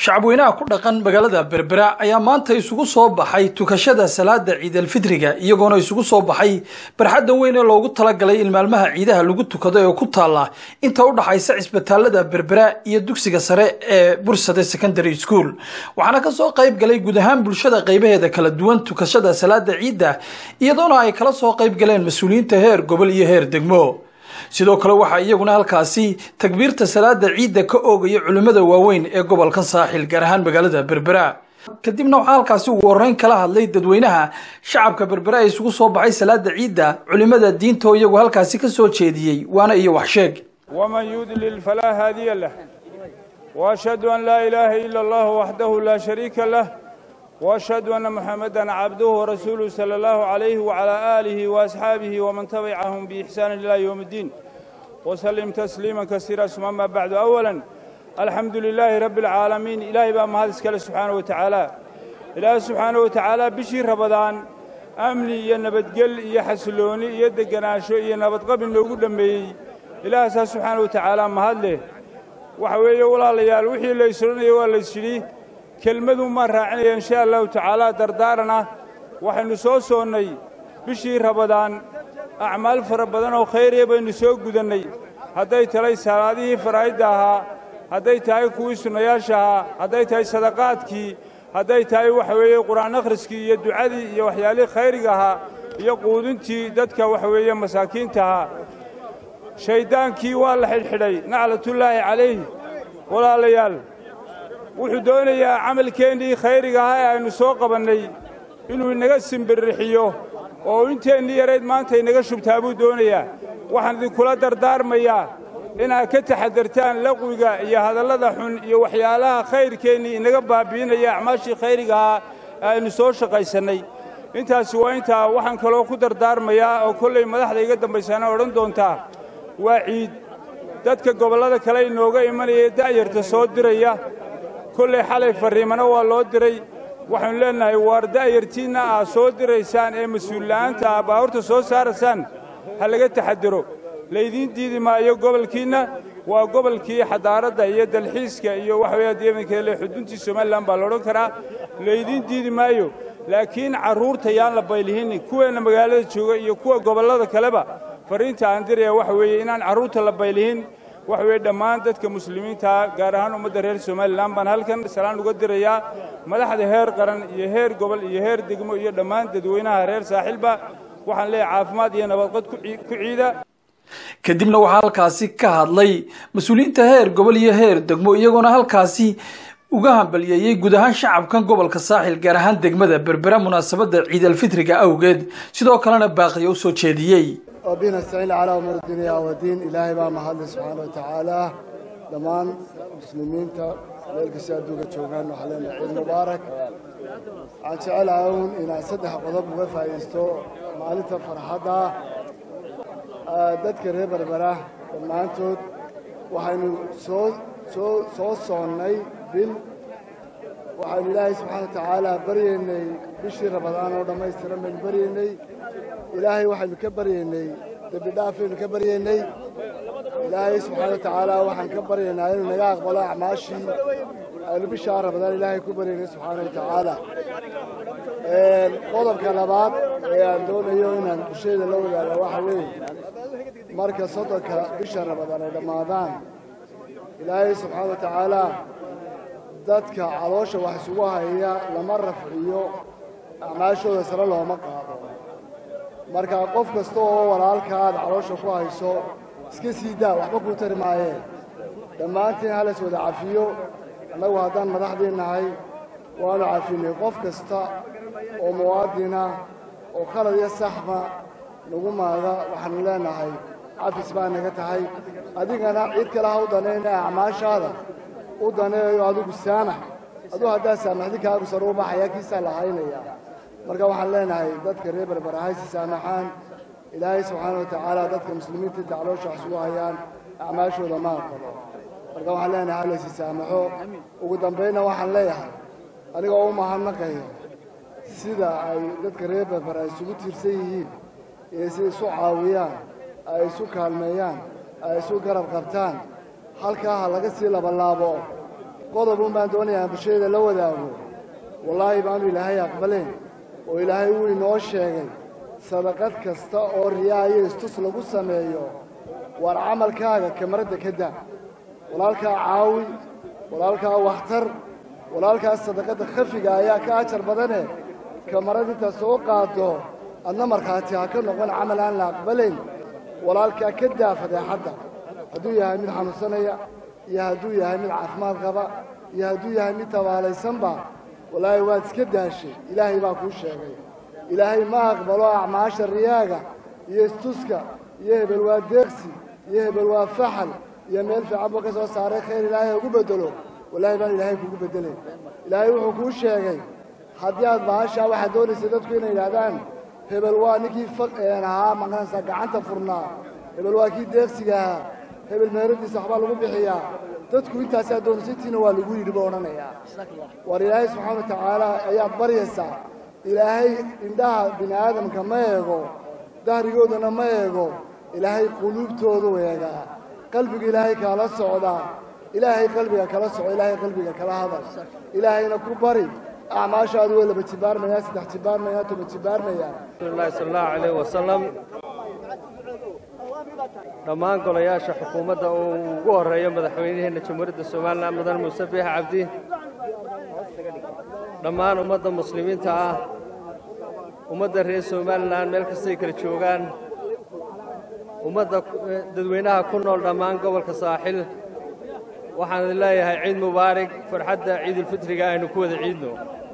shacabweynaha ku dhaqan magaalada berbera ayaa maanta isugu soo baxay tukashada salaada ciidalfitriga iyagoona isugu soo baxay barxadda weyn ee loogu talagalay in maalmaha ciidaha lagu tukado ee ku taalla inta u dhaxaysa cisbitaalada berbera iyo dugsiga sare ee bursade secondary school waxaana kasoo qayb galay guud ahaan bulshada qaybaheeda kala duwan tukashada salaada ciidda iyadoona ay kala soo qayb galeen mas-uuliyiinta heer gobol iyo heer degmo sidoo kale waxaa iyaguna halkaasi takbiirta salaada ciidda ka oogaya culimmada waaweyn ee gobolka saaxil gaar ahaan magaalada berbera kadibna waxaa halkaasi ugu horeyn kala hadlay dadweynaha shacabka berbera ee isugu soo baxay salaada ciidda culimmada diinta oo iyagu halkaasi ka soo jeediyey waana iyo waxsheeg ومن يضلل فلا هادي له واشهد ان لا اله الا الله وحده لا شريك له واشهد ان محمدا عبده ورسوله صلى الله عليه وعلى اله واصحابه ومن تبعهم باحسان الى يوم الدين وسلم تسليما كثيرا ثم ما بعد اولا الحمد لله رب العالمين الهي بقى ما هذا سبحانه وتعالى ilaahay subxaana wa tacaala bishii rabadaan amni iyo nabadgel iyo xasilooni iyo deganaansho iyo nabadqabin loogu dhammeeyey ilaahasaa subxaana wa tacaala mahad leh waxa weeye walaalayaal wixii la ysodhanaya waa laysyidhi kelmadun maan raacinaya insha allahu tacaala dardaarana waxaynu soo soonnay bishii rabadaan acmaal fara badan oo khayriya baynu soo gudannay hadday tahay salaadihii faraa'idda ahaa hadday tahay kuwii sunnayaasha ahaa hadday tahay sadaqaadkii hadday tahay waxa weeye qur'aan akhriskii iyo ducadii iyo waxyaalihii khayriga ahaa iyo quudintii dadka waxa weeye masaakiinta ahaa shayddaankii waa la xidhxidhay naclatullaahi calayh walaalayaal wuxuu doonayaa camalkeennii khayriga ahaa ee aynu soo qabannay inuu inaga simbirrixiyo oo inteennii yarayd maanta inaga shubtaa buu doonayaa waxaan idinkula dardaarmayaa inaad ka taxadartaan laqwiga iyo hadallada xun iyo waxyaalaha khayrkeennii inaga baabbi'inaya acmaashii khayriga ahaa ee aynu soo shaqaysannay intaasi waa intaa waxaan kaloo ku dardaarmayaa oo kollay madaxda iga dambaysaana odhan doontaa waa ciid dadka gobollada kale inooga imanaya da'yarta soo diraya kollay xalay farriimana waa loo diray waxaynu leennahay waar da'yartiinna aad soo diraysaan ee mas-uulla'aanta ah baawurta soo saaraysaan ha laga taxadaro laydiin diidi maayo gobolkiinna waa gobolkii xadaaradda iyo dalxiiska iyo waxa weeye deemankeele xuduntii somalilan baa la odhan karaa laydiin diidi maayo laakiin carruurta yaan la baylihin kuweenna magaalada jooga iyo kuwa gobollada kaleba farriinta aan diraya waxa weeye inaan carruurta la baylihin waxa weeye dhammaan dadka muslimiintaa gaar ahaan ummadda reer somalilan baan halkan salaan uga dirayaa madaxda heer qaran iyo heer gobol iyo heer degmo iyo dhammaan dadweynaha reer saaxiilba waxaan leeyahay caafimaad iyo nabadqad ku ciida kadibna waxaa halkaasi ka hadlay mas-uuliyiinta heer gobol iyo heer degmo iyagoona halkaasi uga hambaliyeeyey guud ahaan shacabkan gobolka saaxil gaar ahaan degmada berbera munaasabadda ciidalfitriga awgeed sidoo kalena baaqiya u soo jeediyey وبنا نستعين على أمور الدنيا والدين إلهي بقى محل سبحانه وتعالى دمان مسلمين تا ملك سيادوك تشوغان وحلينا عيد مبارك عن شعال عون إن صدح قضب وفا يستو مالتا فرحدا دادك ريبر براه دمانتود وحينو سو سو سو صوني بال waxaan ilaahay subxaana wa tacaala baryaynay bishii rabadaan oo dhammaystiran baynu baryaynay ilaahay waxaynu ka baryaynay dembi dhaafaynu ka baryaynay ilaahay subxaana wa tacaala waxaan ka baryaynaa inuu naga aqbalo acmaashii aynu bishaa rabadaan ilaahay ku baryaynay subxaana wa tacaala qodobka labaad ee aan doonayo inaan bulshayda la wadaaga waxa weeye marka soddonka bisha rabadaan ay dhammaadaan ilaahay subxaana wa tacaala dadka caloosha wax isugu haya lama rafciyo acmaashooda sare looma qaado marka qof kasta oo walaalka aad caloosha ku hayso iska sii daa waxba kuu tari maayeen dhammaantiin halas wada cafiyo annagu haddaan madaxdii nahay waanu cafinay qof kasta oo muwaadina oo khalad iyo saxba nagu maaga waxaanu leenahay cafis baa naga tahay adigana cid kale ha u danayna acmaashaada u daneeyo adigu saamax aduu haddaa saamaxdi kaagu sare u baxaya kiisaa la haynaya marka waxaan leenahay dadka reer berberahay si saamaxaan ilaahay subxaana wa tacaala dadka muslimiinta inta caloosha wax isugu hayaan acmaashooda ma aqbalo marka waxaan leenahay halaysi saamaxo ugu dambaynna waxaan leeyahay anigoo u mahadnaqayo sida ay dadka reer berbera isugu tiirsan yihiin iyo sida isu caawiyaan ay isu kaalmeeyaan ay isu garab qabtaan halkaa ha laga sii labalaabo qodobun baan doonayaa bulshada la wadaago wallaahi baanu ilaahay aqbaleen oo ilaahay wuu inoo sheegay sadaqad kasta oo riyaa iyo istus lagu sameeyo waar camalkaaga kamaradda ka daa walaalkaa caawi walaalkaa wakhtar walaalkaas sadaqadda khafiga ayaa ka ajar badane kamarad intaad soo qaado adna markhaati ha ka noqon camal aan la aqbalayn walaalkaa ka daa fadeexadda hadduu yahay mid xanuunsanaya iyo hadduu yahay mid caafimaad qaba iyo hadduu yahay mid tabaalaysanba wallaahi waad iska daashay ilaahay baa kuu sheegay ilaahay ma aqbalo acmaasha riyaaga iyo istuska iyo hebel waa deeqsi iyo hebel waa faxal iyo meel fiican buu ka soo saaray khayr ilaahay ugu beddelo wallaahi baan ilaahay kugu beddelay ilaahay wuxuu kuu sheegay haddii aad bahashaa waxaad doonaysa dadku inay yidhaahdaan hebel waa ninkii ahaa maqanaysaa gacanta furnaa hebel waa kii deeqsiga ahaa hebel meeradiisa waxbaa lagu bixiyaa dadku intaasaa doonaysa intiina waa lagu yidhi buu odhanayaa waar ilaahay subxaana wa tacaala ayaad baryaysaa ilaahay indhaha bini aadamka ma eego dahrigoodana ma eego ilaahay quluubtoodu eegaa qalbiga ilaahay kaala socdaa ilaahay qalbiga kala soco ilaahay qalbiga kala hadal ilaahayna ku bari acmaashaadu way laba jibaarmayaan saddex jibaarmayaan toba jibaarmayaan rasuulillahi sala allahu calayh wasalam dhammaan golayaasha xukuumadda uu ugu horreeyo madaxweynaheenna jamhuuriyadda somalilan mudan muuse biix cabdi dhammaan ummadda muslimiinta ah ummadda reer somalilan meel kastay kala joogaan ummadda dadweynaha ku nool dhammaan gobolka saaxil waxaan idin leeyahay ciid mubaarig farxadda ciidulfitriga aynu ku wada ciidno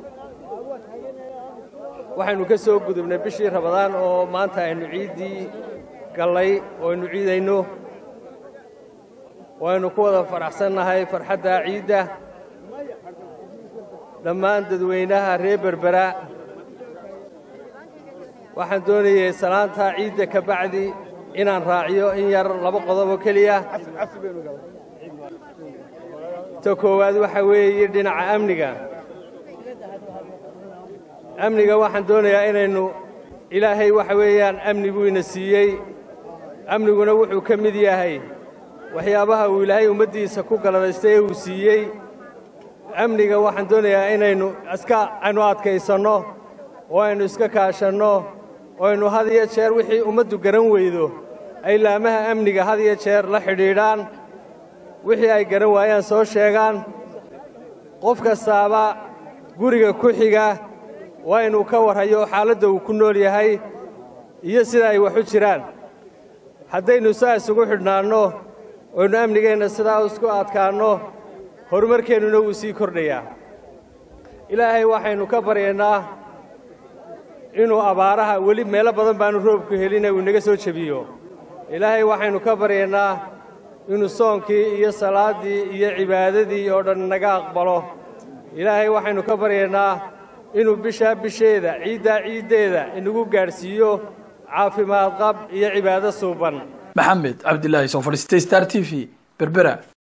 waxaynu ka soo gudubnay bishii rabadaan oo maanta aynu ciiddii gallay oo aynu ciidayno waynu ku wada faraxsannahay farxadda ciidda dhammaan dadweynaha reer berbera waxaan doonayay salaanta ciidda ka bacdi inaan raaciyo in yar laba qodob oo keliya ta koowaad waxa weeye dhinaca amniga amniga waxaan doonayaa inaynu ilaahay waxa weeyaan amniguu ina siiyey amniguna wuxuu ka mid yahay waxyaabaha uu ilaahay ummaddiisa ku galadaystay ee uu siiyey amniga waxaan doonayaa inaynu iska aynu adkaysanno oo aynu iska kaashanno oo aynu had iyo jeer wixii ummaddu garan weydo ay laamaha amniga had iyo jeer la xidhiidhaan wixii ay garan waayaan soo sheegaan qof kastaaba guriga ku xiga waa inuu ka warhayo xaaladda uu ku nool yahay iyo sida ay wax u jiraan haddaynu saa isugu xidhnaanno oynu amnigeenna sidaa isku adkaanno horumarkeennuna wuu sii kordhayaa ilaahay waxaynu ka baryaynaa inuu abaaraha weli meelo badan baanu roobku helina uu inaga soo jebiyo ilaahay waxaynu ka baryaynaa inuu soonkii iyo salaaddii iyo cibaadadii oo dhan naga aqbalo ilaahay waxaynu ka baryaynaa inuu bishaa bisheeda ciiddaa ciiddeeda inagu gaadhsiiyo caafimaad qab iyo cibaado suuban maxamed cabdilaahi soo fadhiistay star t v berbera